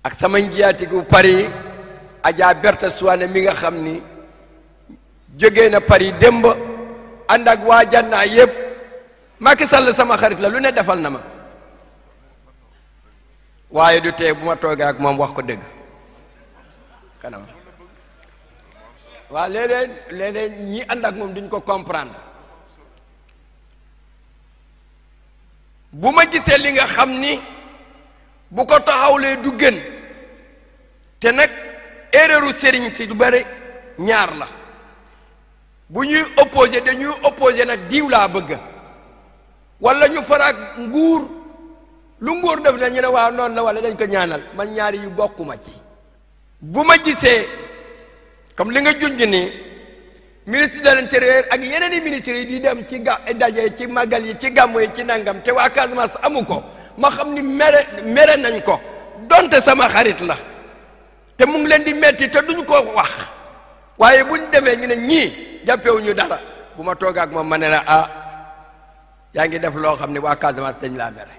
ak sama njiyaatigu Paris Adja Berta Suwane mi nga xam ni jógee na Paris démb ànd ak waa jannaa yépp Macky Sall sama xarit la lu ne defal na ma waaye du tee bu ma toogee ak moom wax ko dëgg kanam waaw léeg-léeg léeg-léeg ñi ànd ak moom duñ ko comprendre bu ma gisee li nga xam ni bu ko taxawlee du gën te nag erreuru sëriñ si du bëri ñaar la bu ñuy opposé dañuy opposé nag diw laa bëgg wala ñu faraag nguur lu nguur def na ñu ne waaw noonu la wala dañ ko ñaanal man ñaari yu bokkuma ci bu ma gisee comme li nga junj ni ministre de l'intérieur ak yeneen i ministres yi di dem ci ga daje ci màggal yi ci gàmmu yi ci nangam te waa Casamance amu ko ma xam ni mere mere nañ ko donte sama xarit la te mu ngi leen di metti te duñ ko wax waaye buñ demee ñu ne ñii jàppewuñu dara bu ma toog ak moom ma ne la ah yaa ngi def loo xam ne waa Casamance dañ laa mere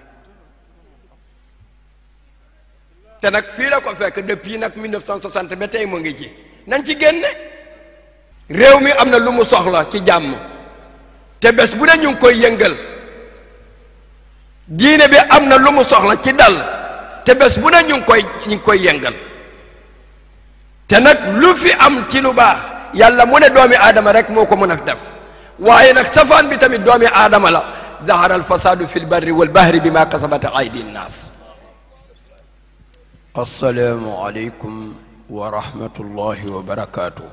te nag fii la ko fekk depuis nag 1960 ba tey mu ngi ci nañ ci génne réew mi am na lu mu soxla ci jàmm te bés bu ne ñu ngi koy yëngal diine bi am na lu mu soxla ci dal te bés bu ne ñu ngi koy ñu ngi koy yëngal te nag lu fi am ci lu baax yàlla mu ne doomi aadama rek moo ko mën a def waaye nag safaan bi tamit doomi aadama la zahara al fasadu fi lbarri walbahri bima kasabat aydi nnaas assalaamu aleykum wa rahmatullahi wa barakaatu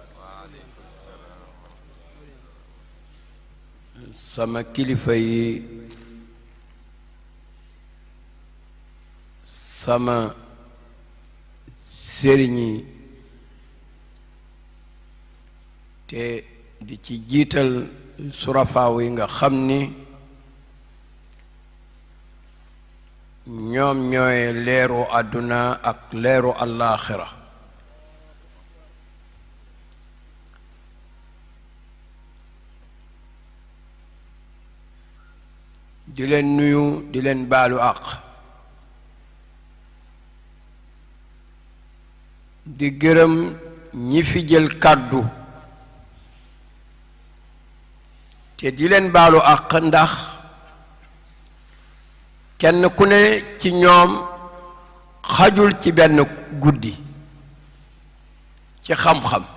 sama kilifa yi sama sëriñ yi te di ci jiital surafaaw yi nga xam ni ñoom ñooy leeru àdduna ak leeru allaaxira di leen nuyu di leen baalu àq di gërëm ñi fi jël kàddu te di leen baalu àq ndax kenn ku ne ci ñoom xajul ci benn guddi ci xam-xam